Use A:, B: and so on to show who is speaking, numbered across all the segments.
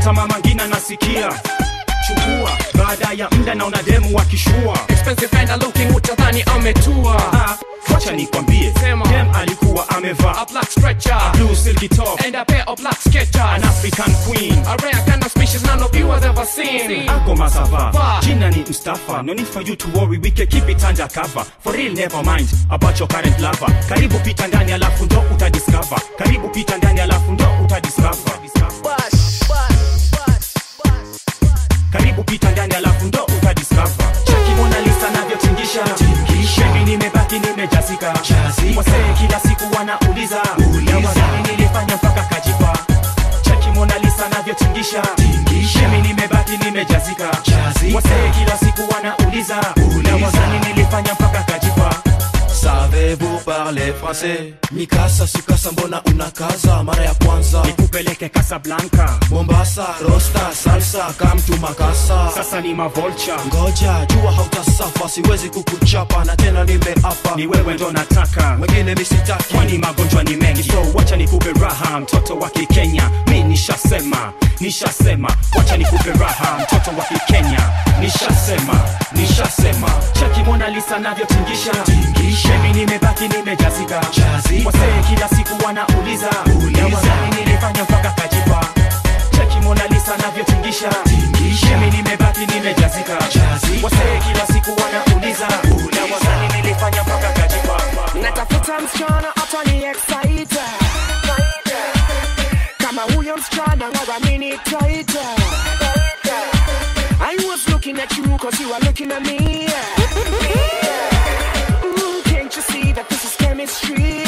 A: hata mama ngina nasikia chukua baada ya mda naona demu wakishua
B: expensive and looking utadhani ametua
A: Ah, wacha nikwambie
B: Sema.
A: dem alikuwa amevaa
B: a black stretcher
A: blue silky top
B: and a pair of black sketchers
A: an african queen
B: a rare kind of species none of you has ever seen
A: ako masava
B: Va.
A: jina ni mstafa no need for you to worry we can keep it under cover for real never mind about your current lover karibu pita ndani alafu ndo utadiscover karibu pita ndani alafu ndo utadiscover karibu pita ndani alafu ndo utadiscover cheki Mona Lisa navyotingisha Baby nimebaki nimejazika wasee kila siku wanauliza na wazani nilifanya mpaka kajipa cheki Mona Lisa navyotingisha Baby nimebaki nimejazika wasee kila siku wanauliza na wazani nilifanya mpaka kajipa
C: Savez-vous parler français Mikasa sukasa mbona unakaza mara ya kwanza
A: nikupeleke Casablanca
C: Mombasa rosta salsa kamtu makasa
A: sasa ni mavolcha
C: ngoja jua hautasafa siwezi kukuchapa na tena nimeapa
A: ni wewe ndo nataka
C: wengine misitaki
A: kwani magonjwa ni mengi so wacha nikupe raha mtoto wa kikenya mi nishasema nishasema wacha nikupe raha mtoto wa kikenya nishasema nishasema cheki Mona Lisa navyotingisha bebi nimebaki nimejazika wasee kila siku wanauliza na wazani nilifanya mpaka kajipa cheki Mona Lisa navyotingisha bebi nimebaki nimejazika wasee kila siku wanauliza na wazani nilifanya mpaka kajipa
D: natafuta msichana atani excite kama huyo msichana waramini taita I was looking at you cause you are looking at me Ooh, can't you see that this is chemistry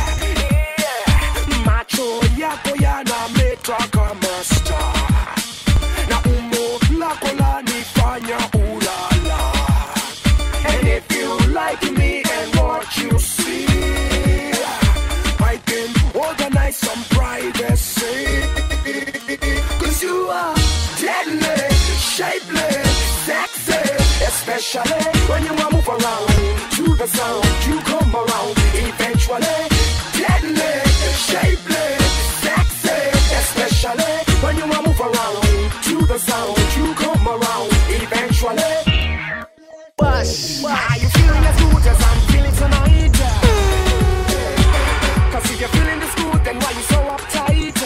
D: macho yako yanameta kama star na umbo lako lanifanya ulala And if you like me and what you see, I can organize some privacy. Cause you are deadly, shapely, sexy, especially when you are move around to the sound. You come around eventually. Deadly, shapely, sexy, especially when you are move around to the sound. You come around eventually. Are you feeling as good as I'm feeling tonight? Cause if you're feeling this good, then why you so uptight?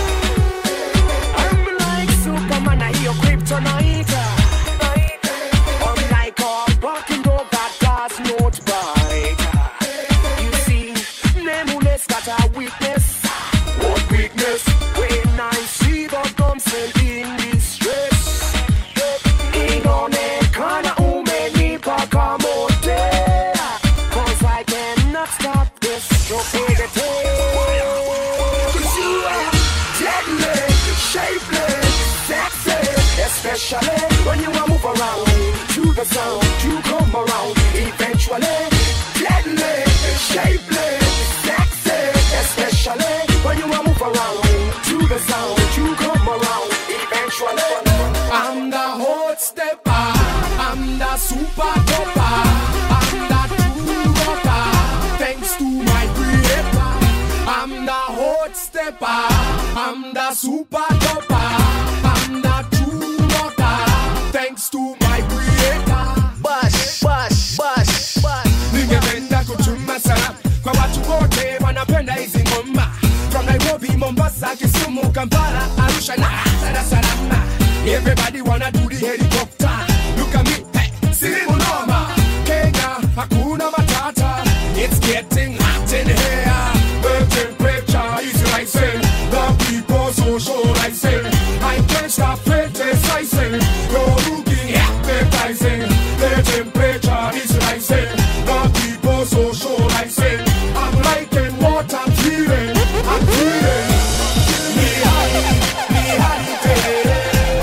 D: I'm like Superman, I hear kryptonite. I'm like a barking dog that does not bite. You see, nameless got a weakness. What weakness? When I see the damsel in distress. Inaonekana umenipa kamote. Cause I cannot stop this stupidity. Cause you are deadly, shapely, sexy. Especially when you are move around to the sound. You come around eventually. Deadly, shapely, sexy. Especially when you are move around to the sound. You come around eventually.
B: I'm the hot stepper. I'm the super topper. I'm the true rocker. Thanks to my creator. I'm the hot stepper. I'm the super topper. I'm the true rocker. Thanks to my creator.
D: Bush, bush, bush, bush.
B: ningependa kutuma salamu kwa watu wote wanapenda hizi ngoma from nairobi mombasa kisumu kampala arusha na dar es salaam everybody wanna do the helicopter look at me hey, silimu noma kenya hakuna matata it's getting hot in here the temperature is rising the people socializing i can't stop criticizing you're looking appetizing the temperature is rising the people socializing i'm liking what i'm feeling i'm feeling ni hai ni hai tele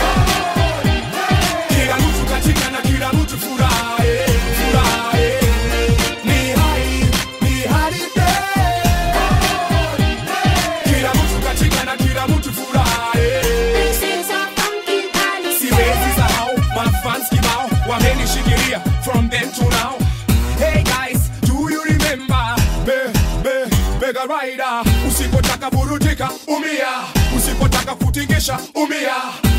B: kila mtu katika na kila mtu furahi furahi ni hai ni hai tele kila mtu katika na kila mtu furahi siwezi sahau mafans kibao wamenishikilia from then to now hey guys do you remember be, be, bega rider usipotaka burudika umia usipotaka kutingisha umia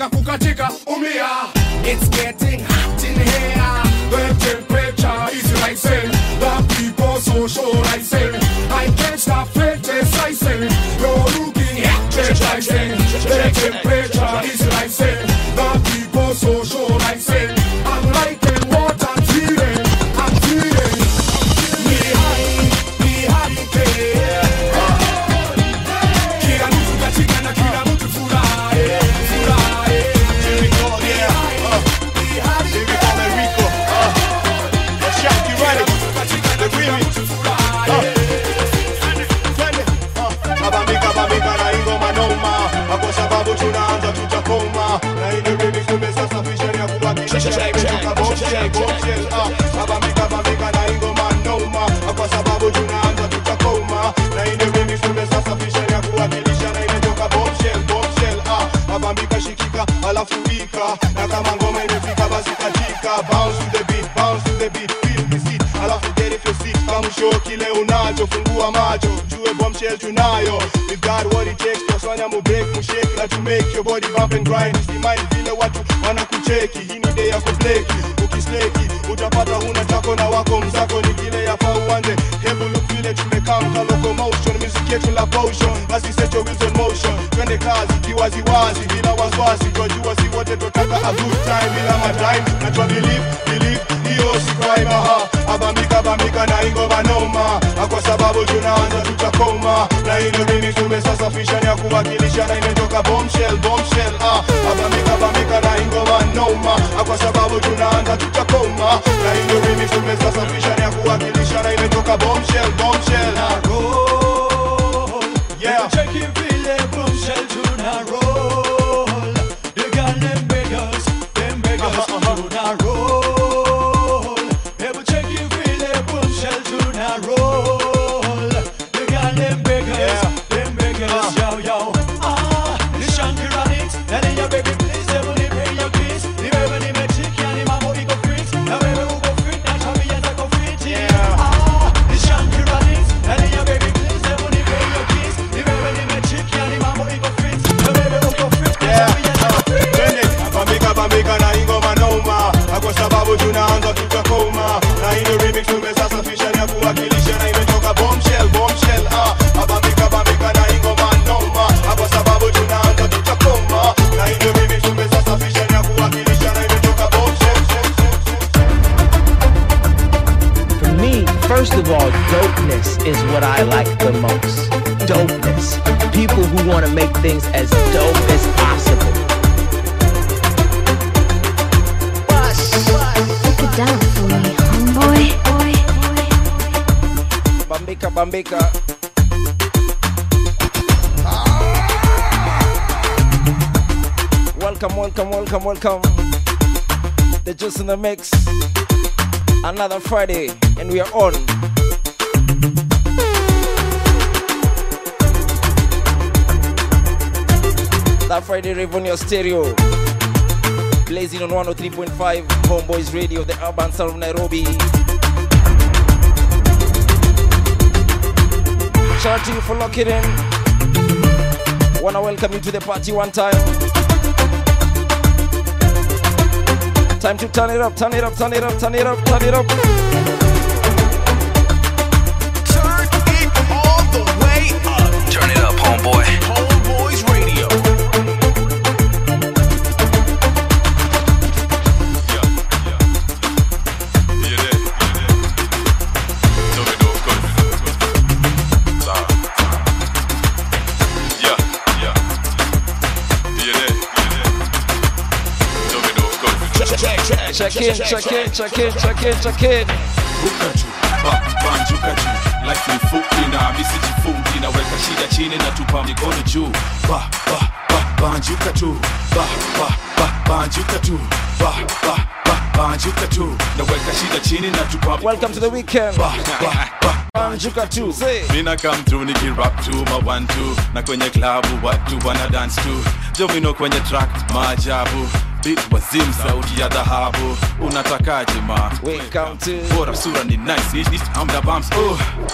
B: na kukatika umia it's getting hot in here the temperature is rising the people socializing I can't stop criticizing you're looking energizing the temperature is rising the people socializing I'm liking what I'm feeling I'm feeling me high me high kila mtu katika na kila mtu furahi furahi
E: Abamika bamika na ingoma noma kwa sababu tunaanza tutakoma na ile remix tumesasafisha ni ya kuwakilisha imetoka bombshell bombshell ah abamika bamika na ingoma noma kwa sababu tunaanza tutakoma na ile remix tumesasafisha ni ya kuwakilisha na imetoka bombshell bombshell ah abamika shikika alafu wika na kama ngoma imefika basi katika bounce to the beat bounce to the beat feel the seat alafu get if your seat kama show kile unacho fungua macho jue bombshell tunayo we got what it takes kusanya mu break mu shake na to make your body bump and grind usimmind vile watu wanakucheki hii ni day ya kubleki ukisleki utapata huna chako na wako mzako ni kile yafaa uanze hebu look vile tumekaa mka locomotion music yetu la potion basi set your wheels on motion twende kazi kiwaziwazi bila wasiwasi twajua si wote tutaka a good time bila madime na twa believe believe hiyo si crime aha abamika bamika na ingoma noma Na kwa sababu tunaanza tutakoma na ile remix tumesasafisha ni ya kuwakilisha na imetoka bombshell bombshell ah abamika bamika na ingoma noma Na kwa sababu tunaanza tutakoma na ile remix tumesasafisha ni ya kuwakilisha na imetoka bombshell bombshell yeah Twende, bambika bambika na ingoma noma Na kwa sababu tunaanza tutakoma na hiyo remix tumesasafisha ni ya kuwakilisha na imetoka bombshell bombshell ah bambika bambika na ingoma noma Na kwa sababu tunaanza tutakoma na hiyo remix tumesasafisha ni ya kuwakilisha na imetoka bombshell
F: For me, first of all, dopeness is what I like the most. Dopeness. People who want to make things as dope as possible.
G: Break it down for me, homeboy.
F: Bambika, bambika. Welcome, welcome, welcome, welcome. The Juice in the Mix. Another Friday, and we are on. That Friday rave on your stereo. Blazing on 103.5 Homeboys Radio, the urban sound of Nairobi. Shout out to you for locking in. Wanna welcome you to the party one time. Time to turn it up, turn it up, turn it up, turn it up, turn it up.
H: Turn it up, homeboy.
A: Homeboys Radio.
F: Check in, check in, check in, check in, check in.
A: Ruka tu, ba, banjuka tu Life ni fupi na misi jifungi Naweka shida chini na tupa mikono juu Ba, ba, ba, banjuka tu Ba, ba, ba, banjuka tu Ba, ba, ba, banjuka tu Naweka shida chini na tupa
F: Welcome to the weekend.
A: Ba, ba, ba,
F: Banjuka tu, say.
A: mina come through nikirap tu ma one two na kwenye klabu watu wana dance tu jovino kwenye track maajabu beat wazim sauti ya dhahabu unatakaje ma
F: Welcome to
A: bora sura ni nice It- it- amna bumps oh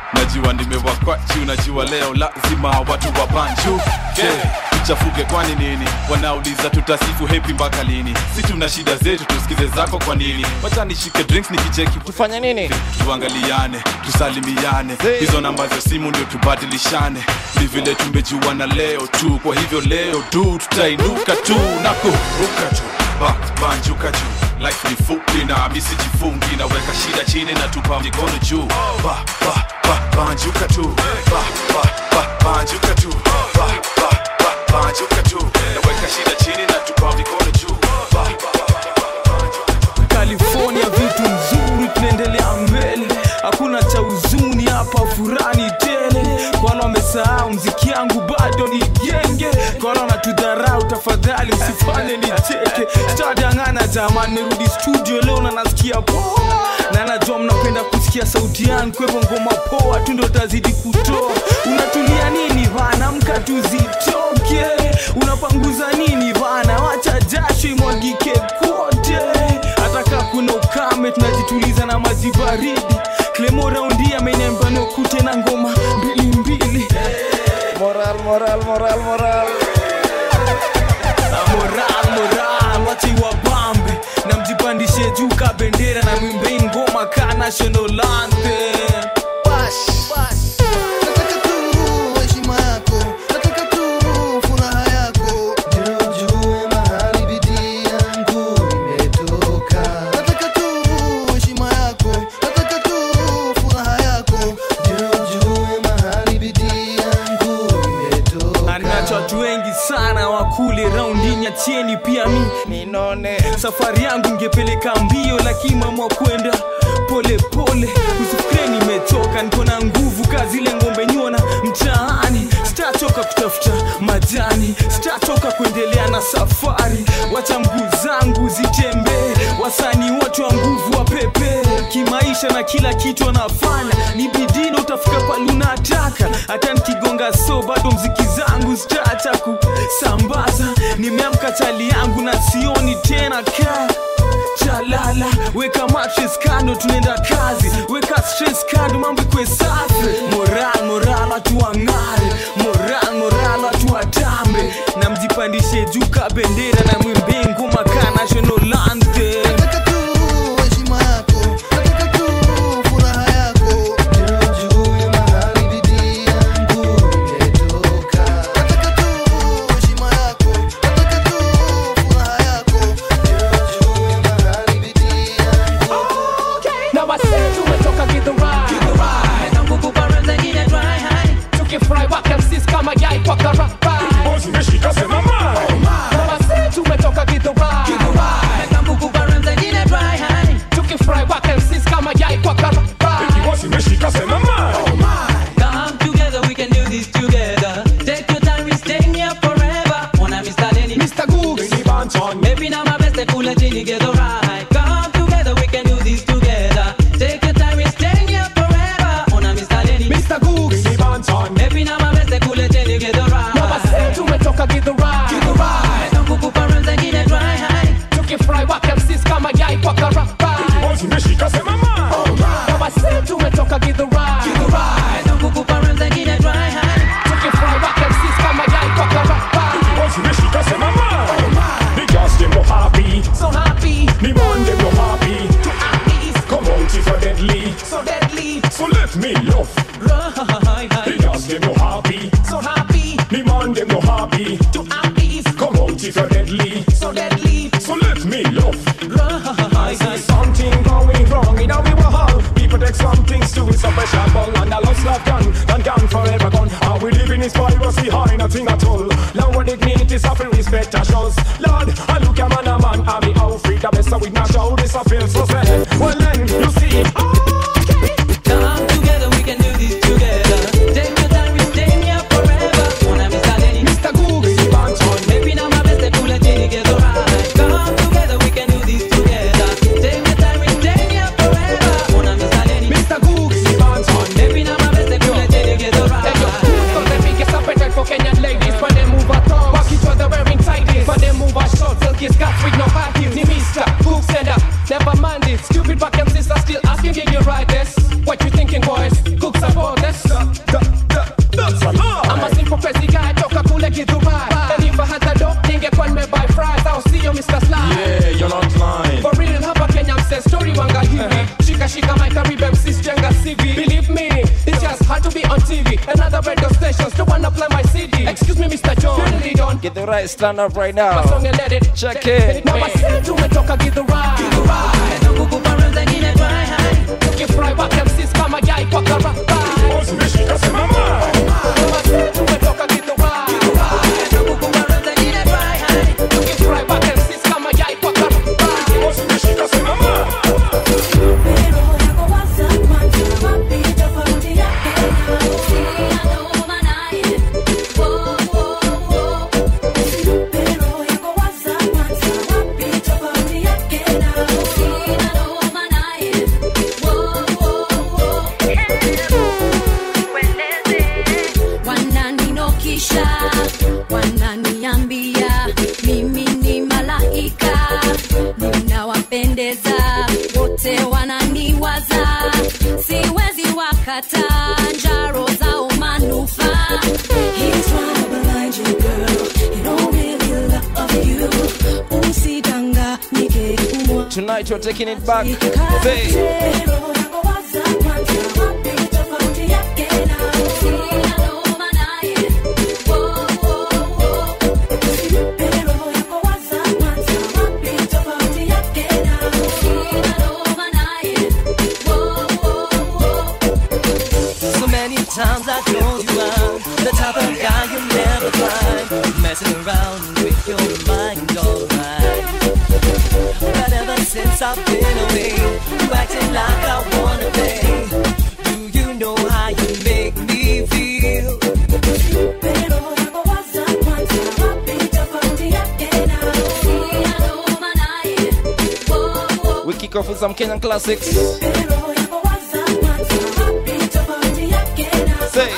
I: najua nimewakwachu najua leo lazima watu wa banju yeah. tuchafuke kwani nini wanauliza tutasifu hepi mpaka lini si tuna shida zetu tusikize zako kwa nini wacha nishike drinks nikicheki
F: tufanye nini
I: tuangaliane tusalimiane hizo namba za simu ndio tubadilishane ni vile tumejuana leo tu kwa hivyo leo tu tutainuka tu na kuruka tu ba, banjuka juu life ni fupi na misijifungi naweka shida chini na tupa mikono juu ba, ba, ba, banjuka tu ba, ba, ba, banjuka tu ba, ba, ba, banjuka tu naweka shida chini na tupa mikono juu ba, ba,
J: california vitu nzuri tunaendelea mbele hakuna cha huzuni hapa furani tele kwa wale wamesahau mziki yangu bado ni genge kwa wale wanatudharau tafadhali msifanye nicheke tadangana jamani nirudi studio leo na nasikia poa na najua mnapenda kusikia sauti yangu kwa hivyo ngoma poa tu ndo tazidi kutoa unatulia nini vana mka tuzitoke unapanguza nini vana wacha jasho imwagike kote hata kaa kuna ukame tunajituliza na maji baridi klemo raundi ameniambia nikute na ngoma mbili mbili
F: moral moral moral moral
J: na moral moral wache wabambe na mjipandishe juu ka bendera na mwimbe ngoma ka national anthem
K: Nataka tu heshima yako, nataka tu furaha yako, ndio ujue mahali bidii yangu imetoka. Nataka tu heshima yako, nataka tu furaha yako, ndio ujue mahali bidii yangu imetoka.
J: anacho watu wengi sana wakule raundini achieni pia mi
F: ninone
J: safari yangu ngepeleka mbio lakini mamwa kwenda pole pole usifikire nimechoka niko na nguvu kazi ile ngombe nyona mtaani sitachoka kutafuta majani sitachoka kuendelea na safari wacha mguu zangu zitembee wasanii wote wa nguvu wa pepe kimaisha na kila kitu wanafanya ni bidii na utafika pale unataka hata nikigonga so bado mziki zangu zitaacha kusambaza nimeamka chali yangu na sioni tena kaa chalala weka mattress kando tunaenda kazi weka stress kando mambo ikwe safi moral moral watu wang'are moral moral watu watambe na mjipandishe juu ka bendera na mwimbe ngoma ka national anthem
K: Nataka tu heshima yako, nataka tu furaha yako, ndio ujue mahali bidii yangu imetoka. Nataka tu heshima yako, nataka tu furaha yako, ndio ujue mahali bidii yangu
B: Now I say tumetoka githurai Meza nguvu baraza ingine dry high Tukifry waka MCs kama yai kwa karabai
E: Zimeshika sema mai
B: Now I say tumetoka githurai Meza nguvu baraza ingine dry high Tukifry waka MCs kama yai kwa karabai
E: Ikiwa zimeshika sema mai
L: Come together, we can do this together. Take your time, we staying here forever. Wanna Mr. Lenny,
B: Mr. Googs
E: Benny Banton
L: Maybe now my best, they pull a genie, get the right. Come together, we can do this together. Take your time, we staying here forever. Wanna Mr. Lenny,
B: Mr. Googs
E: Benny Banton
L: Maybe now my best, they pull a genie, get the
B: Now I say
L: right.
B: tumetoka githurai
L: Meza nguvu paranza ingine dry high.
B: Tukifry waka MCs kama yai kwa karabai
E: Ikiwa zimeshika sema mai
B: Now I say tumetoka githurai
L: Meza nguvu paranza ingine dry high.
B: Tukifry waka MCs kama yai kwa karabai
E: Ikiwa zimeshika sema mai The girls them no happy
B: So happy
E: The man them no happy
B: to ease
E: Come out if you're deadly
B: So deadly
E: So let me love The girls them no happy
B: So happy
E: The man them no happy
B: to ease
E: Come out if you're deadly
B: So deadly
E: So let me love I see something going wrong in our world. People take some things to it, so special ball and a lost love gone, and gone forever gone. And we live in this piracy high, nothing at all. Lower dignity, suffering respect our shows. Lord, I look a man a man, I be out free, the best of with my show, this I feel so sad. Well then, you see,
L: Come together, we can do this together. Take your time, we staying here forever. Wanna Mr. Lenny,
B: Mr. Googs
L: Maybe now my best, they pull a genie, get the right. Come together, we can do this together. Take your time, we staying here forever. Wanna Mr. Lenny,
B: Mr. Googs
L: Maybe now my best, they pull a genie, get the
B: Hey, yo,
L: right.
B: who's got the biggest appetite for Kenyan ladies? When they move her thongs Walk each other wearing tighties When they move her short silky skirts with no high heels Ni Mr. Googs sender Never mind it Stupid back and sisters still asking can you ride this? What you thinking boys? Cooks about wanna play my CD. Excuse me, Mr. John. Really don't.
F: Get the right stand up right now.
B: My song and let it.
F: Check it.
B: Now I said tumetoka give the ride. Give the ride. Tukifry back MCs kama yai kwa karapa. Umeshika simama. Now I said tumetoka give the ride. Tukifry back MCs kama yai kwa karapa. Umeshika simama.
M: wananinokisha wananiambia mimi ni malaika ninawapendeza wote wananiwaza siwezi wakata njaro zao manufaa He's trying to blind you, girl. He don't really love you. Usidanganyike, umwa-
F: Tonight you're taking it back. Say.
N: So many times I told you I'm the type of guy you never find messing around with your mind, alright. But ever since I've been away, you acting like I wanna play. Do you know how you make me feel?
F: We kick off with some Kenyan classics. Say.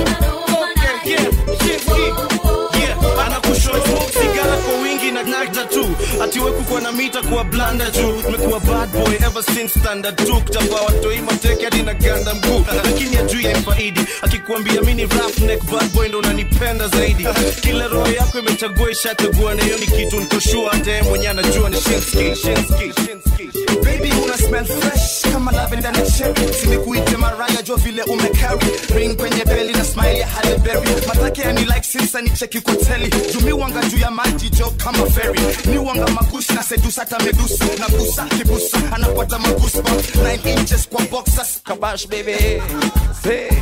C: sigara kwa wingi na nagda tu atiwe kukwa na mita kuwa blanda juu mekuwa bad boy ever since standard 2 kutambua watoi mateke hadi na ganda mguu lakini ajui yaifaidi akikuambia mini roughneck bad boy ndo unanipenda zaidi kila roho yako imechagua ishachagua na hiyo ni kitu nikoshua hata yeye mwenye anajua ni shinski shinski
O: Baby una smell fresh kama lavender na cherry Simekuite Mariah jo vile umecarry Ring kwenye belly na smile ya Halle Berry Matake ya ni like sinsa ni cheki kwa teli Jumi wanga juu ya maji jo kama ferry Ni wanga magushi na sedusa hata medusa Na busa kibusa anapata magusba 9 inches kwa boxers
F: Kabash baby Say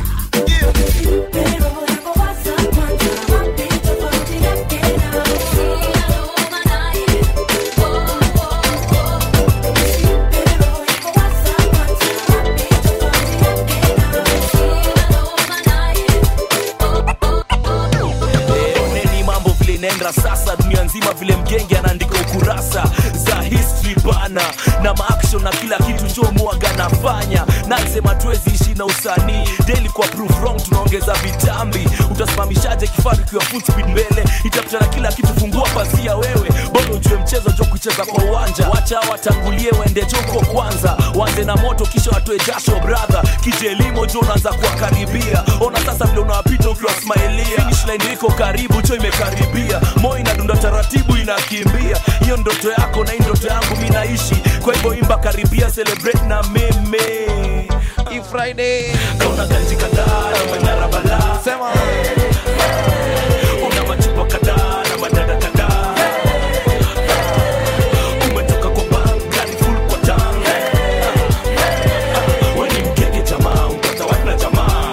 P: oneni mambo vile inaenda sasa dunia nzima vile mgenge anaandika ukurasa za history bana na maaction na kila kitu njo mwaga nafanya nasema tuwezi ishi na usanii daily kwa proof wrong tunaongeza vitambi utasimamishaje kifaru ikiwa full speed mbele itapita na kila kitu fungua pazia wewe bado ujue mchezo jo kucheza kwa uwanja wacha watangulie waende joko kwanza wanze na moto kisha watoe jasho brother kije elimo jo unaanza kuwakaribia ona sasa vile unawapita ukiwa smailia finish line iko karibu jo imekaribia moyo inadunda taratibu inakimbia hiyo ndoto yako na hii ndoto yangu mi naishi kwa hivyo imba karibia celebrate na meme
F: Hii Friday
P: kauna ganji kadhaa na manyara balaa
F: sema
P: una machupa kadhaa na madada kadhaa umetoka kwa bank gari full kwa tank weni mkeke jamaa mpata wana jamaa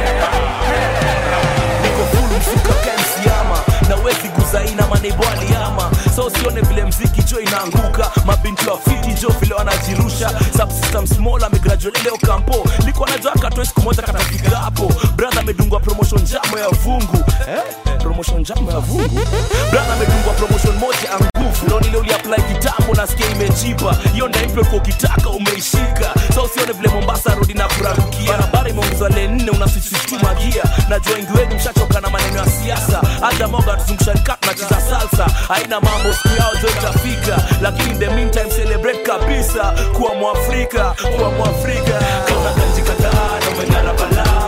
P: niko full msuka kansiama na wezi guzaina maneibo aliama so usione vile mziki jo inaanguka mabinti wa fiti jo vile wanajirusha subsystem small amegraduate leo kampo liko najua katoe siku moja katafika hapo brother amedungwa promotion jamo ya vungu eh? promotion jamo ya vungu brother amedungwa promotion moja ya nguvu leo nile uliapply kitambo nasikia imejipa hiyo ndaimpe kwa ukitaka umeishika so usione vile mombasa rodi na kurarukia barabara imeongezwa le nne unasisituma gia najua wengi wenu mshachoka na maneno ya siasa hata moga tuzungusha kat tunacheza salsa haina mambo siku yao jo itafika lakini in the meantime celebrate kabisa kuwa mwafrika kuwa mwafrika kauna ganji kadhaa na umeng'ara balaa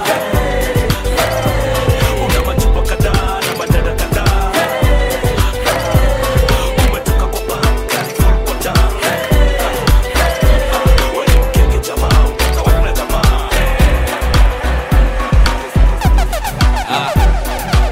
P: una machupa kadhaa na madada kadhaa umetoka kwa banka full kwa tank wewe mkenge jamaa utawana jamaa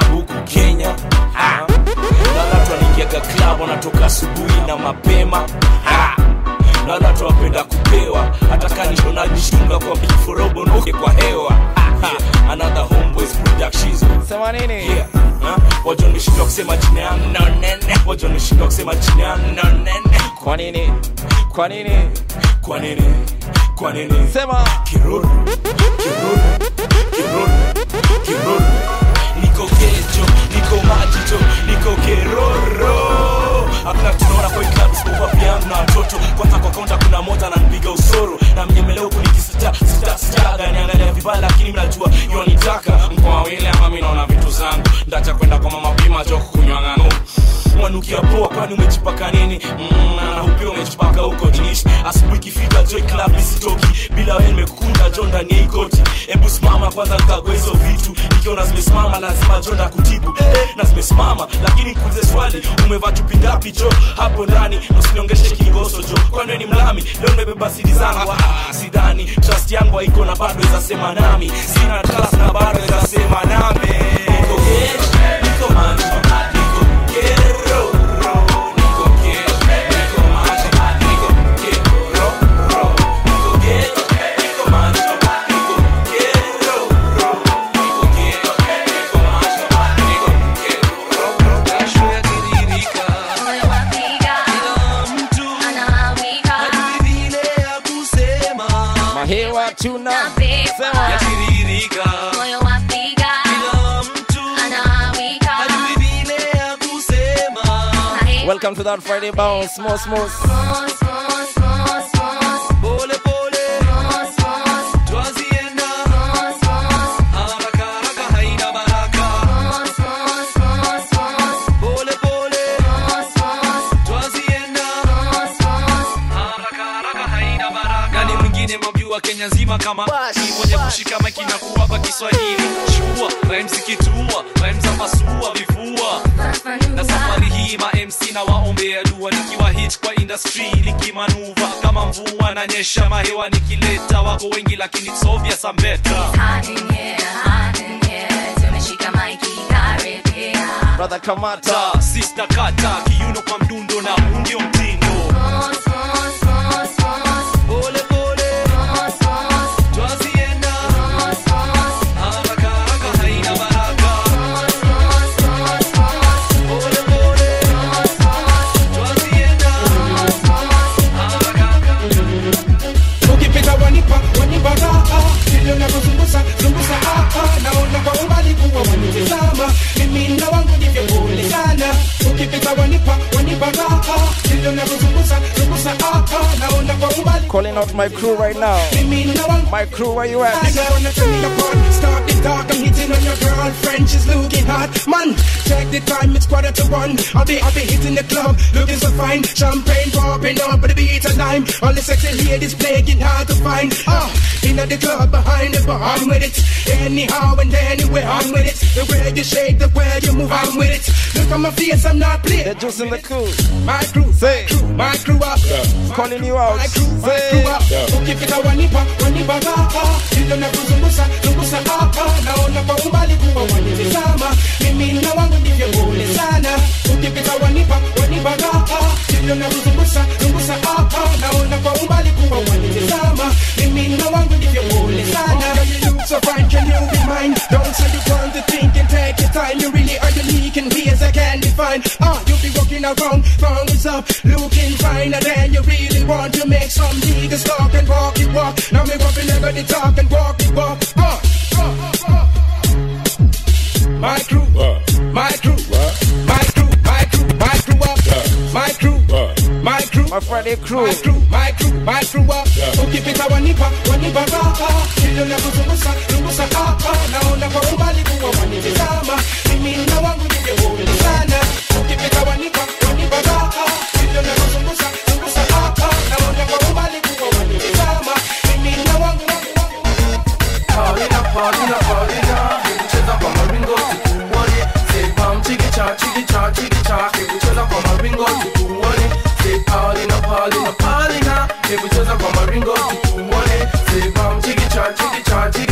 P: huku kenya Ha. naona watu wanaingiaga club wanatoka asubuhi na mapema Ha. naona watu wapenda kupewa hata kanishonajishunga kwa biforobo noke kwa hewa Ha. another homeboys productions
F: sema nini
P: yeah. wajonishindwa kusema jina yangu no nene wajonishindwa kusema jina yangu no nene
F: kwa nini kwa nini
P: kwa nini kwa nini
F: sema
P: kiruru kiruru kiruru kiruru niko kejo niko majicho niko keroro hakuna tunaona kwa club isipokuwa piangu na watoto kwanza kwa kaunta kuna moja ananipiga usoro na mnyemelea huku nikisita sita sitaga niangalia vibaya lakini mnajua yonitaka mko wawili ama mi naona vitu zangu ndacha kwenda kwa mama pima jo kunywa ngano mwanukia poa kwani umejipaka nini mm, na upia umejipaka huko jinish asubuhi ikifika joy club isitoki bila wewe nimekunda jo ndani ya hii koti hebu simama kwanza nikagua hizo vitu nikiona zimesimama lazima jo ndakutibu eh, na zimesimama lakini kuulize swali umevaa chupi ngapi jo hapo ndani usiniongeshe kingoso jo kwani wewe ni mlami leo nimebeba sidi zangu ah, sidhani trust yangu haiko na bado izasema nami sina trust na bado izasema nami niko gesh, niko manjo niko kero niko gesh, niko manjo niko kero niko gesh, niko manjo niko kero niko gesh, niko manjo niko
L: Jasho yatiririka, kila mtu hajui vile ya kusema.
F: mahewa tuna sema
L: Yatiririka, kila mtu hajui vile ya kusema.
F: welcome to that friday bounce small small
L: Pole pole, twazienda. Haraka haraka haina baraka. Pole pole, twazienda. Haraka haraka haina baraka. Nani mwingine mwamjua Kenya nzima kama ni mwenye kushika maiki na kuwapa Kiswahili shua rhymes zikitua rhymes za pasua vifua na safari hii ma MC na waombea dua nikiwa hit kwa industry likimanuva kama mvua na nyesha mahewa nikileta wako wengi lakini it's obvious I'm better
F: brother kamata
L: ta sister kata kiuno kwa mdundo na huu ndio mtindo pole pole twazienda haraka haraka haina baraka pole pole twazienda
B: ukipita wanipa wanipa raha vile unavyozungusa zungusa ah, ah. naona kwa umbali kuwa wanitizama mimi na wangu ndivyo pole sana ukipita wanipa wanipa raha vile unavyozungusa zungusa ah, ah. naona kwa umbali
F: calling out my crew right now
B: mimi na wangu
F: my crew where you at
B: I wanna turn me upon, start the dark, I'm hitting on your girlfriend, she's looking hot. Man, check the time, it's quarter to one. I'll be, I'll be hitting the club, looking so fine. Champagne popping up, but the beat of lime. All the sexy ladies playing hard to find. Ah, in the club behind the bar, I'm with it. Anyhow and anywhere, I'm with it. The way you shake, the way you move, I'm with it. Look at my face, I'm not playing.
F: the juice in the crew
B: My crew,
F: say
B: my crew up.
F: calling you out
B: My crew, my
F: say
B: crew up. Ukifika wanipa, wanipa raha. Vile unavyozungusa, zungusa hapa. Naona kwa umbali kuwa wanitizama. Mimi na wangu ndivyo pole sana. Ukifika wanipa, wanipa raha. Vile unavyozungusa, zungusa hapa. Naona kwa umbali kuwa wanitizama. Mimi na wangu ndivyo pole sana. Girl, you look so fine, can you be mine? Don't say you want to think and take your time. You really are unique in ways I can't define. Ah, you be walking around, thumbs up, looking finer than you really want to make some niggas talk and walk it walk. Now me up in the talk and walk it walk. Ah, ah, ah, ah. My crew, my crew, my crew, my crew, my crew up. My crew, my crew,
F: my Friday crew,
B: my crew, my crew, my crew up. Ukipita wanipa, wanipa raha. Vile unavyozungusa, zungusa hapa. Naona kwa umbali kuwa wanitizama. Mimi na wangu ndivyo pole sana. Ukipita wanipa, wanipa raha. Vile unavyozungusa, zungusa hapa. Naona kwa umbali kuwa wanitizama. Mimi na wangu, wangu, wangu.
Q: Paulina, Paulina, Paulina, cheza kwa maringo tukuone. Say pam chiki cha chiki cha chiki cha, hebu cheza kwa maringo tukuone. Say Paulina, Paulina, Paulina, hebu cheza kwa maringo tukuone. Say pam chiki cha chiki cha chiki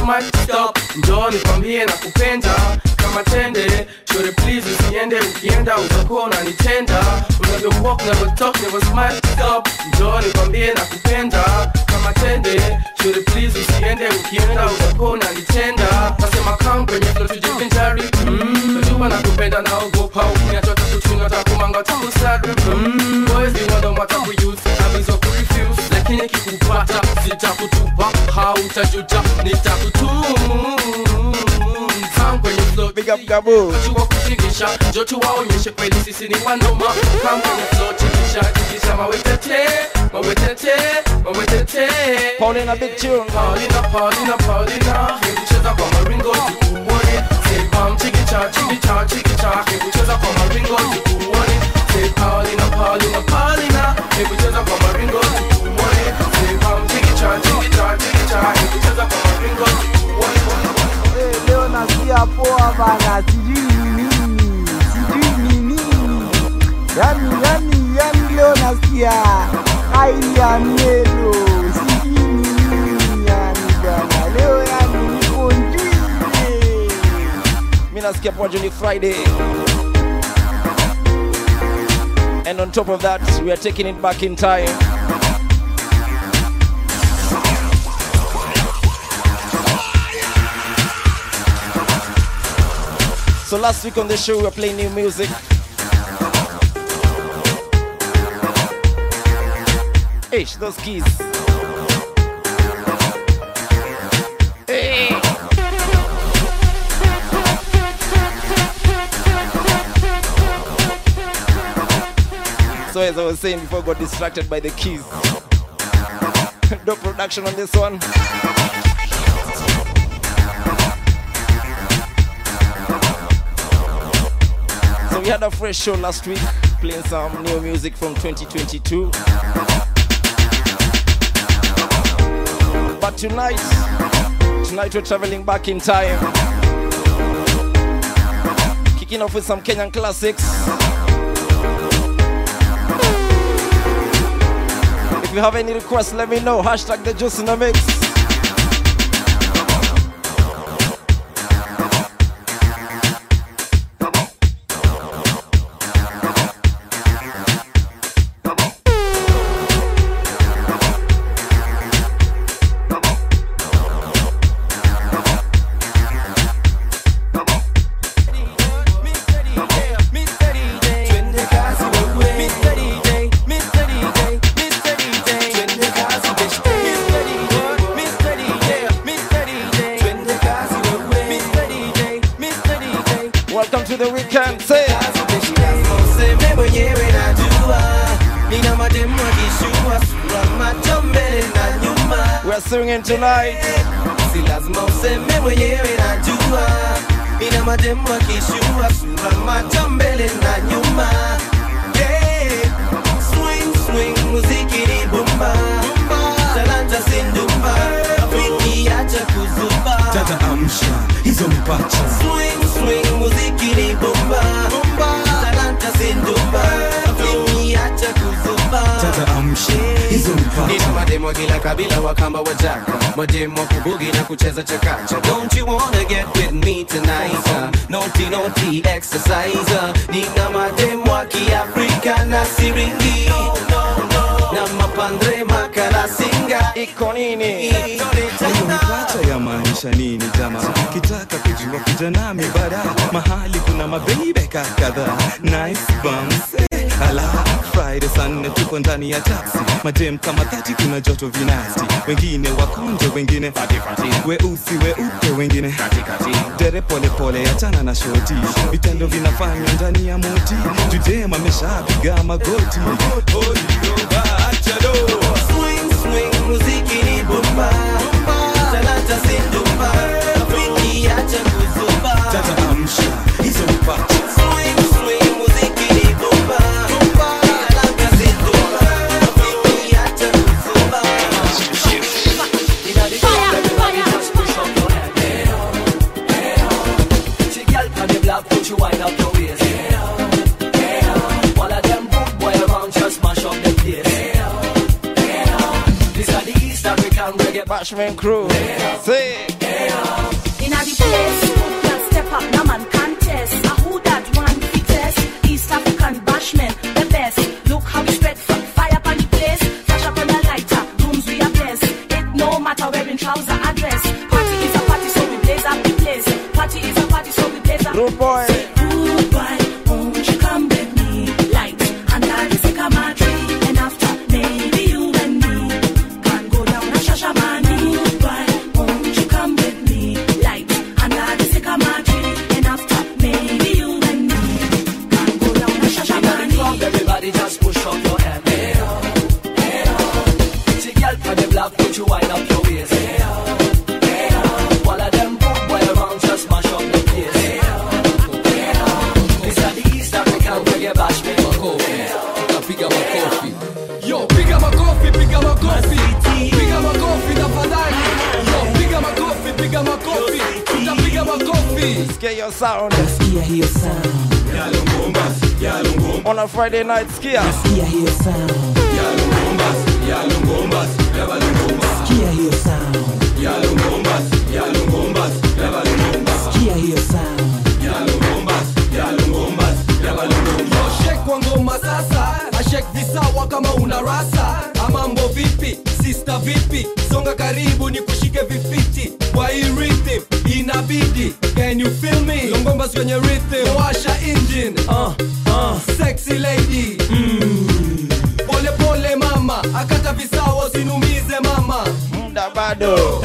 Q: might stop njoo nikwambie na kupenda kama tende shore please usiende ukienda utakuwa unanitenda unavyo walk never talk never smile stop njoo nikwambie na kupenda kama tende shore please usiende ukienda utakuwa unanitenda nasema kam kwenye flow tujivinjari mm, najua nakupenda naogopa ukiniachota kuchunga takumanga takusari mm, boys ni wado matakuyuse abizo kurefuse lakini kikupata sitakutupa hautajuta nitakutum Come kwenye flow
F: Big up Gabo
Q: Jua kutingisha Njoo tuwaonyeshe kweli sisi ni wanoma Come kwenye flow tingisha tingisha mawetete mawetete mawetete
F: Paulina big tune
Q: Paulina Paulina Paulina Hebu cheza kwa maringo tukuone Say bam chikicha chikicha chikicha Hebu cheza kwa maringo tukuone Say Paulina Paulina Paulina Hebu cheza kwa maringo tukuone Say bam chikicha chikicha chikicha Hebu cheza kwa maringo tukuone
R: Eh, leo nasikia poa bana, sijui ni nini, sijui ni nini. Yani, yani, yani leo nasikia hali ya melo, sijui ni nini yani bana. Leo yani niko njwile.
F: mi nasikia poa juu ni friday and on top of that we are taking it back in time so last week on the show we were playing new music Ish, those keys. Hey. So as I was saying before, I got distracted by the keys. no production on this one. So we had a fresh show last week, playing some new music from 2022. But tonight, tonight we're traveling back in time. Kicking off with some Kenyan classics. If you have any requests, let me know. Hashtag the Juice in the Mix. Welcome to the weekend. Say
S: Useme mwenyewe najua nina mademu akishua sura macho mbele na nyuma
F: We're singing tonight
S: si lazima useme mwenyewe najua nina mademu akishua sura macho mbele na nyuma Yeah. Swing, swing, muziki ni bumba talanta sindumba rafiki acha kuzuba
T: Tata amsha hizo mpacha
S: Swing, swing, muziki ni bomba talanta sindumba rafiki acha kuzuba
T: Tata amsha hizo mpacha
S: nina mademo kila kabila wakamba wajaka mademo kubugi na kucheza chakacha don't you wanna get with me tonight uh, naughty naughty exercise uh, nina mademo wa kiafrika na siringi na mapandre makala singa
F: iko nini
T: hiyo mpacha ya maanisha nini jama kitaka kujua kuja nami bara mahali kuna mabeibeka kadhaa nice bums eh, ala friday saa nne tuko ndani ya taxi madem kama dhati kuna joto vinasti wengine wakonje wengine weusi weupe wengine dere polepole achana na shoti vitendo vinafanywa ndani ya moti judem ameshapiga magoti
S: swing swing muziki ni bomba talanta sindumba rafiki acha kuzuba
T: tata amsha hizo mpacha
S: swing swing muziki ni bomba talanta sindumba rafiki acha kuzuba
L: Inna the club, everybody just push up your hand. Hey, oh, hey, oh. See, girl, can you black, put you wind up your waist. Hey, oh, hey, oh. All of them good boy around just mash up the place. Hey, oh, hey, oh. This are the East African reggae
F: Bashman crew. Say.
L: Hey, oh.
R: Rude boy.
M: Rude boy, won't you come with me? Light under the sycamore tree, and after maybe you and me can go down a shashamani. Rude boy, won't you come with me? Light under the sycamore tree, and after maybe you and me can go down a shashamani.
N: Everybody just push up your hand. Hey, oh, hey, oh. Pretty girl from the block, put you wind up your waist. Hey, oh, hey, oh. All of them good boy around, just mash up the place. Hey, oh, hey, oh. This is the East African reggae bash, me go.
B: Piga makofi. Yo, piga makofi, piga makofi. Piga makofi tafadhali. Yo, piga makofi, piga makofi. Tutapiga makofi.
R: Skia your sound.
N: Skia hiyo sound.
R: On a Friday night, skia.
N: Skia hiyo sound. Skia hiyo sound. Skia hiyo sound.
B: Yo, shake kwa ngoma sasa. Ashek visawa kama una rasa. Amambo vipi? Sister vipi? Songa karibu ni kushike vifiti. Kwa hii rhythm inabidi. Can you feel me? Longomba kwenye rhythm. Washa engine. Uh, uh. Sexy lady. Mm. Pole pole mama. Akata visawa usinumize mama.
R: Muda bado.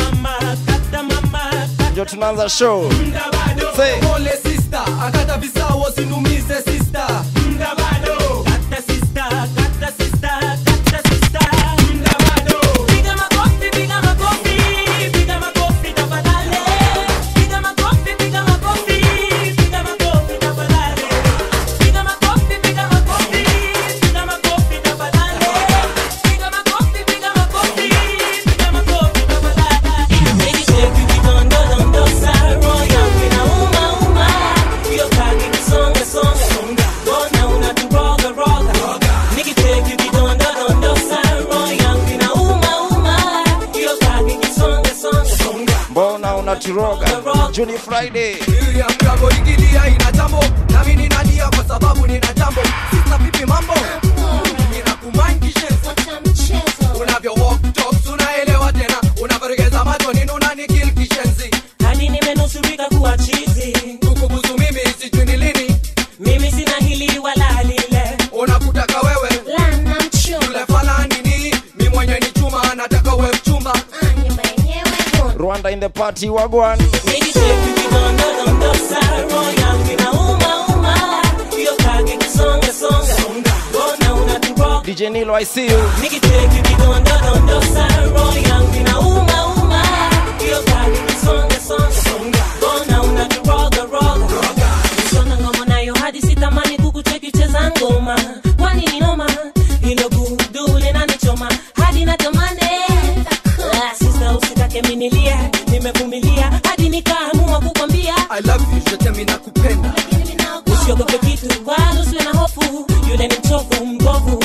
R: Ndio tunaanza show. Say.
B: Pole sister. Akata visawa usinumize sister. Muda bado. Kata sister. Kata sister. Kata sister. Muda bado.
N: Piga makofi, piga makofi, piga makofi tafadhali. Piga makofi, piga makofi, piga makofi tafadhali. Piga makofi, piga makofi, piga makofi tafadhali. Piga makofi, piga makofi, piga makofi tafadhali. Baby shake it kidondo dondo sa roho yangu inauma uma. Hiyo kaki kisonga songa. Mbona unaturoga roga? Nikitake kidondo dondo sa roho yangu inauma uma. Hiyo kaki kisonga songa.
R: Mbona unaturoga? Juni Friday.
B: Miriam Gabo ikilia ina jambo nami ninalia kwa sababu nina jambo sisa vipi mambo ninakumind kishenzi unavyo walk talks unaelewa tena unavyoregeza macho nini unanikil kishenzi
N: Hadi nimenusurika kuwa chizi.
B: kukubuzu mimi sijui ni lini
N: Mimi sina hili wala lile.
B: unakutaka wewe yule fala nini mi mwenye ni chuma nataka we mchumba
R: Rwanda in the party wagwan.
N: Nikishake kidondo dondo sa roho yangu inauma uma. Hiyo kaki kisonga songa. Mbona unaturoga?
R: DJ Nilo, I see you.
N: Nikitake kidondo dondo sa roho yangu inauma uma. Hiyo kaki kisonga songa. Mbona unaturoga roga? Nisona ngoma nayo hadi sitamani kukucheki cheza ngoma. Kwani ni noma? Hilo gudu linanichoma hadi natamani. Ah, Sister usitake minilia, nimevumilia hadi nikaamua kukwambia
B: I love you shetemi nakupenda
N: usiogope kitu, wala usiwe na hofu, yule ni mchovu mbovu.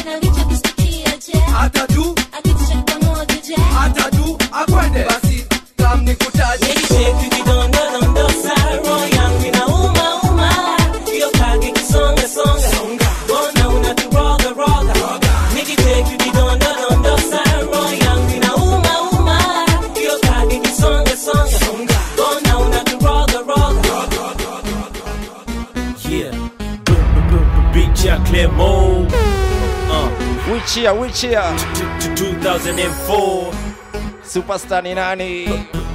B: hata tu hata tu akwende basi kam nikutaje
N: Nikishake kidondo dondo sa roho yangu inauma uma. Hiyo kaki kisonga songa. Mbona unaturoga roga? Nikishake kidondo dondo sa roho yangu inauma uma. Hiyo kaki kisonga songa. Mbona unaturoga roga?
U: Yeah. Beat ya Clermont. Uh.
R: Which year, which year?
U: 2004.
R: Superstar ni nani?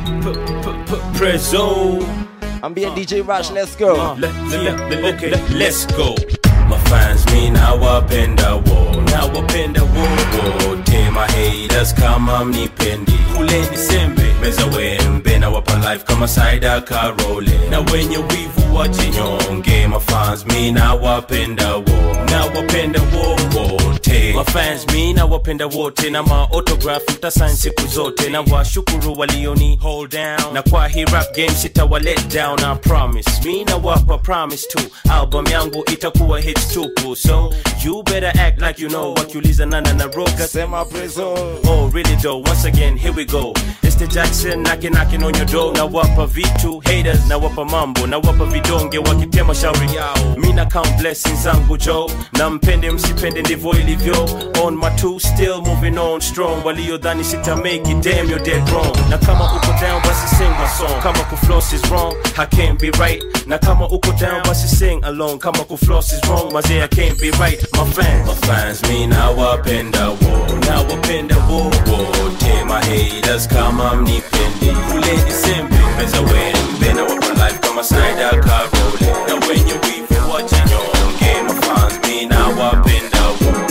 U: Prezo.
R: Ambia DJ Rush, let's go.
U: Uh, le- le- le- le- okay, let's go. Mafans mi nawapenda wo nawapenda wo wote mahaters kama mnipendi kuleni sembe meza wembe nawapa life kama saida karole na wenye wivu wajinyonge mafans mi nawapenda wo nawapenda wo wote mafans mi nawapenda wote na maotograph mtasain siku zote na washukuru walioni hold down na kwa hii rap game sitawa let down I promise mi nawapa promise tu album yangu itakuwa hits tupu so you better act like you know wakiuliza nana na roga
R: sema prezo
U: oh really though once again here we go it's the Jackson knocking knocking on your door na wapa vitu haters na wapa mambo na wapa vidonge wakitema shauri yao mi na count blessings zangu jo na mpende msipende ndivyo ilivyo on my two still moving on strong waliodhani sita make it damn you're dead wrong na kama uko down basi sing my song kama kuflow floss is wrong I can't be right na kama uko down basi sing along kama kufloss is wrong mazee I can't be right my fans my fans mi nawapenda wo nawapenda wo wote my haters kama mnipendi kule Disembe meza wembe na wapa life kama Snyder Karole na wenye wivu wacha nyonge my fans mi nawapenda wo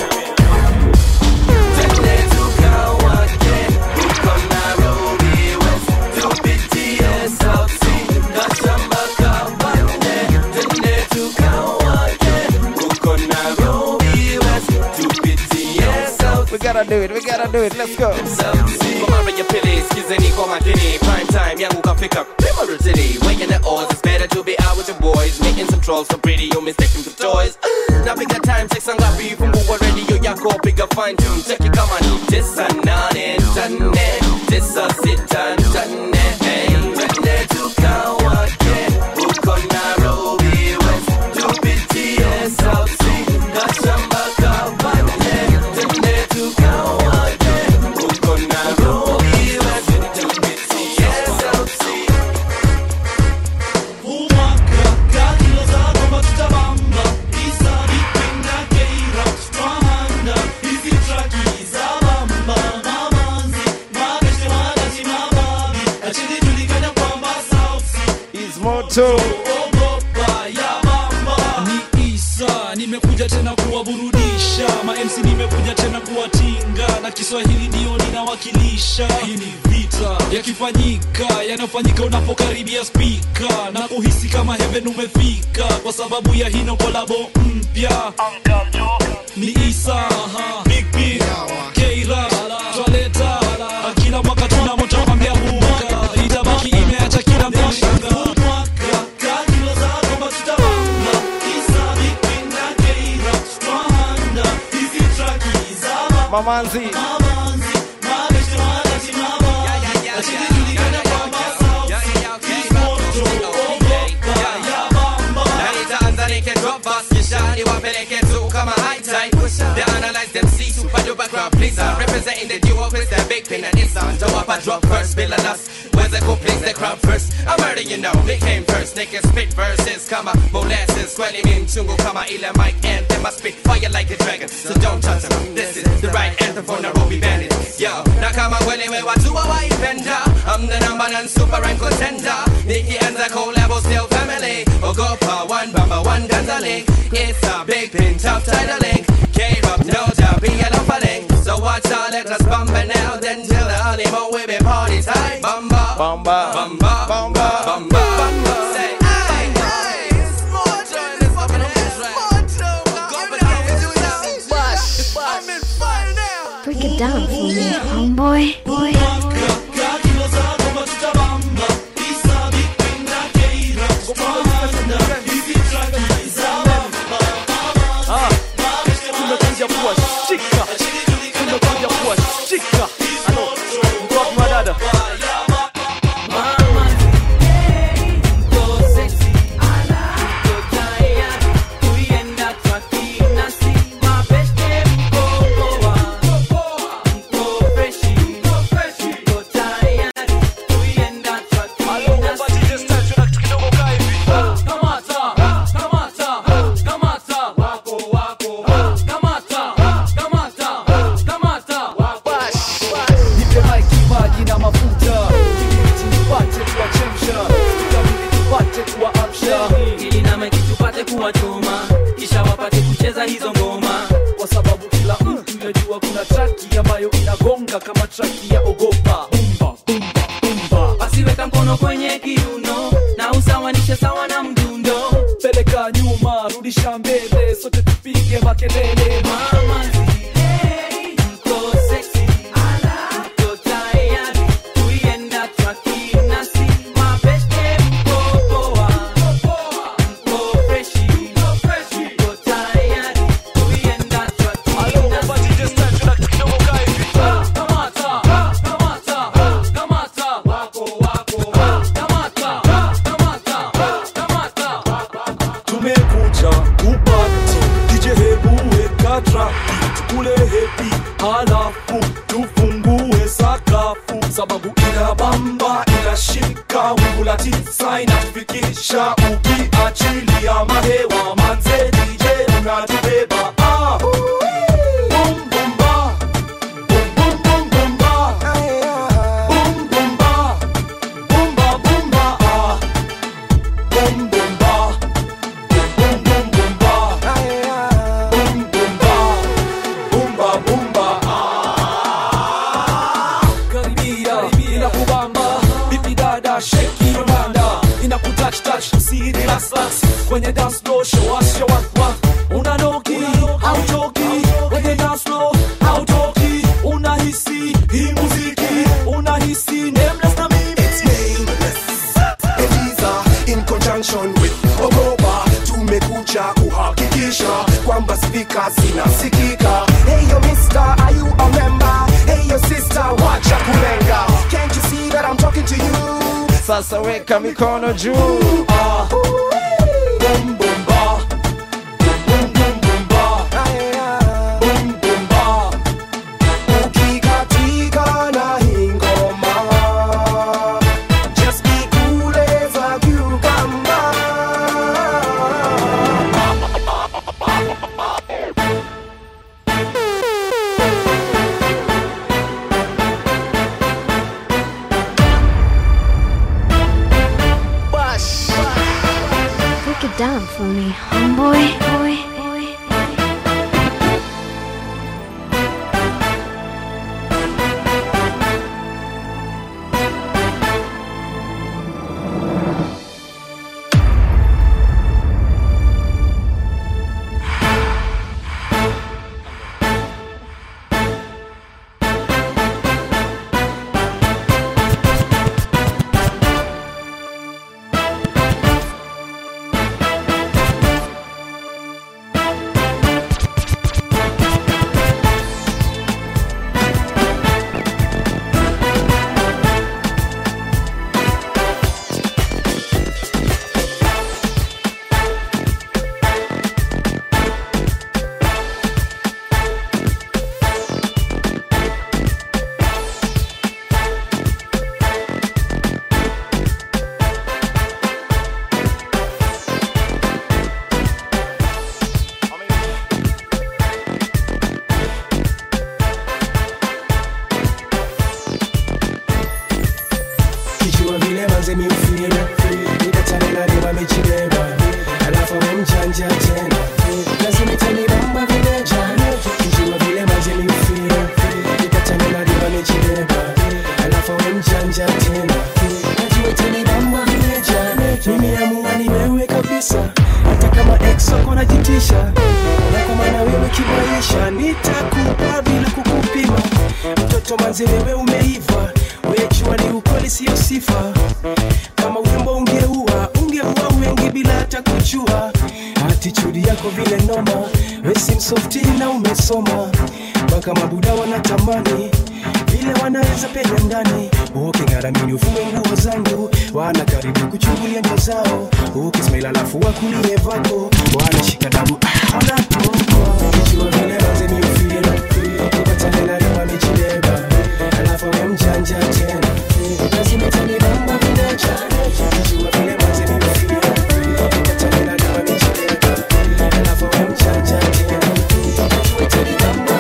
F: We gotta do it, we gotta do it, let's go.
D: Kwa mara ya pili skizeni kwa makini prime time yangu kafika Primary City weighing the odds it's better to be out with your boys making some trolls so pretty you mistaken for toys napiga time check sangapi fungua radio yako piga fine tune check it kama ni tisa nane nane tisa sita nane hey twende tukawake huko Nairobi West tupitie South Sea na shamba kabande twende tukawake huko Nairobi West tupitie South Sea
F: Moto.
L: ni isa nimekuja tena kuwaburudisha mamc nimekuja tena kuwatinga na kiswahili ndio ninawakilisha hii ni vita yakifanyika yanayofanyika unapokaribia spika na kuhisi kama heaven umefika kwa sababu ya hino kolabo mpya ni isa big b keira twaleta kila mwaka tuna moto kwambia buka itabaki imeacha kila mtashanga
F: Mamanzi.
D: Nitaanza nikidrop bus kisha niwapeleke tu kama high tide They analyze them see super duper crowd pleaser Representing the duo with the big pin and it's on Jawapa drop first, Bill and us Where's the cool place the crowd first I'm already you know, they came first They can spit verses kama molasses Kweli mi mchungu kama ile mic anthem I spit fire like a dragon So don't touch them This is the right anthem for Nairobi bandits Yo, na kama kweli we watu hawaipenda I'm the number one super rank contender Nikianza collabo still family Ogopa one bamba one ganza link It's a big pin tough title link K-Rock no doubt be a lumber link So watch out let us bumper now Then till the early morning we be party time Bamba
F: Bamba.
D: Bamba Bamba Bamba Bamba Say ay ay It's more joy It's up in the I'm in fire now
G: Break it down for me, homeboy. Boy.
J: Ah, tumekuja kuwashika tumekuja kuwashika Ano, mko wapi madada
V: nipe maiki maji na mafuta ili nipate kuwachemsha ili nipate kuwaamsha
N: ili na maiki tupate kuwachoma kisha wapate kucheza hizo ngoma
V: kwa sababu kila mtu yajua kuna traki ambayo inagonga kama traki ya ogopa bumba bumba bumba
N: basi weka mkono kwenye kiuno na usawanishe sawa na mdundo
V: peleka nyuma rudisha mbele sote tupige makelele
N: mama mko sexy mko tayari kuienda traki nasi mabeste mko poa mko freshi mko tayari kuienda traki nasi kamata kamata kamata wako wako kamata kamata kamata
V: tumekuja kupati dj hebu weka traki tukule hepi halafu tufungue sakafu sababu ina bamba inashika
B: kula tisa inatufikisha ukiachilia mahewa manze DJ unatubeba ah. Boom, boom, ba. Boom, boom, boom, boom, ba. Boom, boom, ba. Boom, ba, boom, ba, ah. Boom, boom, ba. Boom, boom, boom, ba. Boom, boom, ba. Boom, ba, boom, ba, karibia inakubamba vipi dada sheki yonanda inakutouch touch usiri relax relax kwenye dance floor show us your work work unanoki hauchoki kwenye dance floor hautoki unahisi hii muziki unahisi nameless na mimi
A: It's nameless. Eliza in conjunction with Ogopa tumekuja kuhakikisha kwamba spika zinasikika. Hey yo mister, are you a member? Hey yo sister, wacha kulenga. Can't you see that I'm talking to you?
F: Sasa weka mikono juu.
B: Ah. Boom, boom, ba. Boom, boom, boom, ba. Boom, boom, ba.
A: Ukikatika na hii ngoma, just be cool as a cucumber.
G: Break it down for me, homeboy. Boy, boy.
H: kijua vile manze miufira nikatana na dema mechibeba alafu amemchanja tena lazima itanibamba vile jana kijua vile manze miufira nikatana na dema mechibeba alafu amemchanja tena najua itanibamba vile jana mimi amua ni wewe kabisa hata kama ex wako najitisha na kwa maana wewe kimaisha nitakupa bila kukupima mtoto manze wewe umeiva wejua ni ukweli siyo sifa kama urembo ungeua ungeua wengi bila hata kujua atitudi yako vile noma wesi msofti na umesoma mpaka mabuda wanatamani vile wanaweza penya ndani uking'aramini ufume nguo zangu wana karibu kuchungulia nyo zao ukismail alafu wakulie vako wanashika dabu ah, wanapokwa kijua vile manze miufira ukatanena lema michileba alafu amemchanja tena lazima itanibamba vile jana kijua vile manze miufira ukatanena lema michileba alafu amemchanja tena najua itanibamba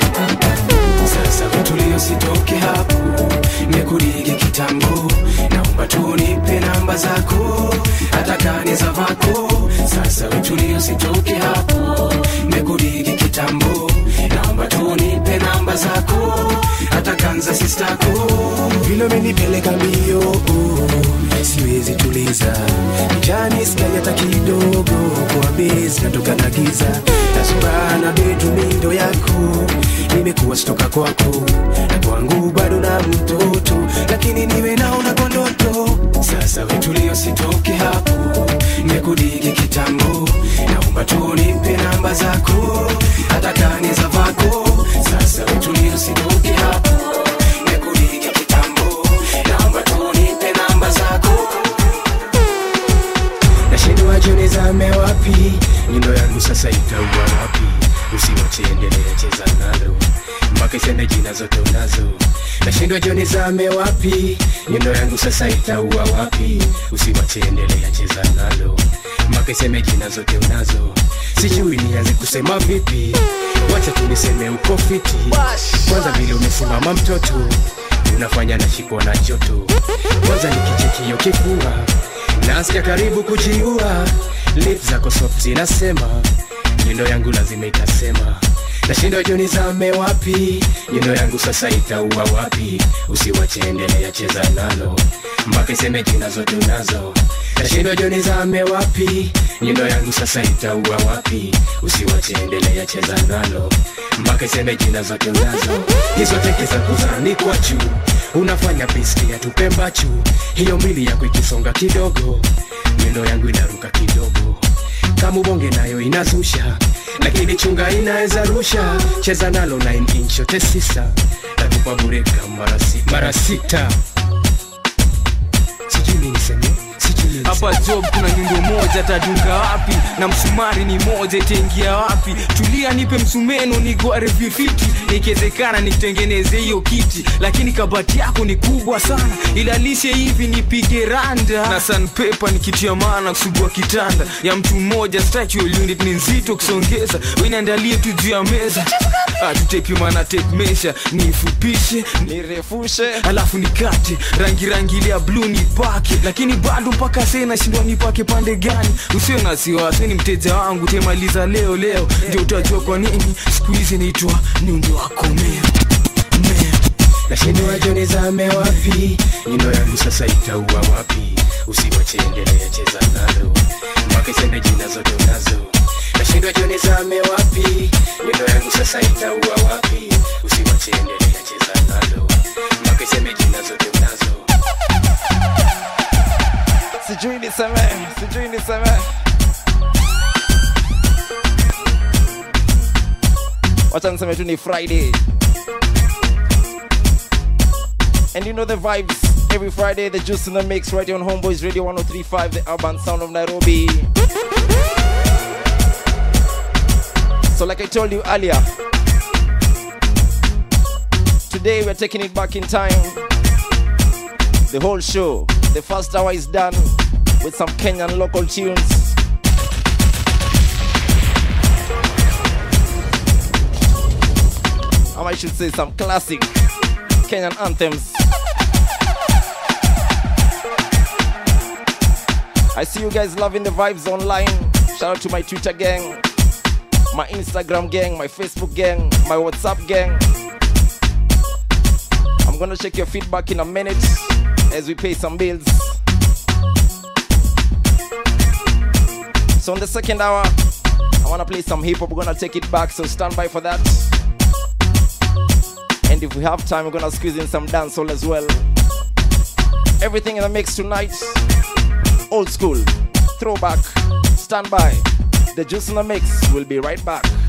H: sasa vitulio sitoke hapo mekurigi kitambo naomba tu nipe namba zako hata kani za vako sasa vitulio sitoke hapo mekurigi kitambo naomba tu nipe namba zako hata kanza sistako vile umenipeleka mbio oh, siwezi tuliza mjani skai hata kidogo kwa bezi natoka na giza nasubana betumindo yako nimekuwa stoka kwako na kwangu bado na mtoto lakini niwe naona kwa ndoto sasa vitulio sitoke hapo nimekudigi kitambo naomba tu nipe namba zako hata kani za vako sasa vitulio sitoke hapo nimekudigi kitambo naomba tu nipe namba zako nashindwa juni zame wapi nyundo yangu sasa itaua wapi usiwachiendelea cheza nalo mpaka isende jina zote unazo nashindwa joni zame wapi nyundo yangu sasa itaua wapi
I: usiwache endelea cheza nalo mpaka iseme jina zote unazo sijui nianze kusema vipi wacha tuniseme uko fiti kwanza vile umesimama mtoto unafanya nashikwa na joto kwanza nikichekio kifua nasikia karibu kujiua lip zako soft zinasema nyundo yangu lazima itasema nashindwa juu nizame wapi nyundo yangu sasa itaua wapi usiwache endelea cheza nalo mpaka iseme jina zote unazo nashindwa juu nizame wapi nyundo yangu sasa itaua wapi usiwache endelea cheza nalo mpaka iseme jina zote unazo hizo teke za kuzanikwa juu unafanya piski ya tupembachu hiyo mili yako ikisonga kidogo nyundo yangu inaruka kidogo kama ubonge nayo inazusha lakini chunga inaweza rusha cheza nalo 9 inch yote sisa nakupa bureka mara sita mara sita sijui niseme
J: hapa job kuna nyundo moja tadunga wapi na msumari ni moja itaingia wapi tulia nipe msumeno nigware vifiti nikiwezekana nitengeneze hiyo kiti lakini kabati yako ni kubwa sana ilalishe hivi nipige randa na sanpepa nikitia maana kusugua kitanda ya mtu mmoja statual unit ni nzito kusongeza weniandalie tu juu ya meza tutepimana tape measure nifupishe nirefushe alafu nikate rangi rangi ile ya blue nipake lakini bado mpaka sasa nashindwa nipake pande gani usio na wasiwasi ni mteja wangu temaliza leo leo ndio utajua kwa nini siku hizi naitwa nyundo wako mea
I: nashindwa juu nizame wapi nyundo yangu sasa itaua wapi usiwache endelea cheza nalo mpaka iseme jina zote unazo nashindwa juu nizame wapi nyundo yangu sasa itaua wapi usiwache endelea cheza nalo mpaka iseme jina zote unazo
K: sijui niseme sijui niseme wacha niseme tu ni friday and you know the vibes every friday the juice in the mix right here on homeboys radio 1035 the urban sound of nairobi so like i told you earlier today we're taking it back in time the whole show the first hour is done with some Kenyan local tunes. Or I should say some classic Kenyan anthems. I see you guys loving the vibes online. Shout out to my Twitter gang, my Instagram gang, my Facebook gang, my WhatsApp gang. I'm gonna check your feedback in a minute as we pay some bills. So in the second hour, I wanna play some hip hop. We're gonna take it back, so stand by for that. And if we have time, we're gonna squeeze in some dancehall as well. Everything in the mix tonight. Old school, throwback, stand by. The juice in the mix will be right back.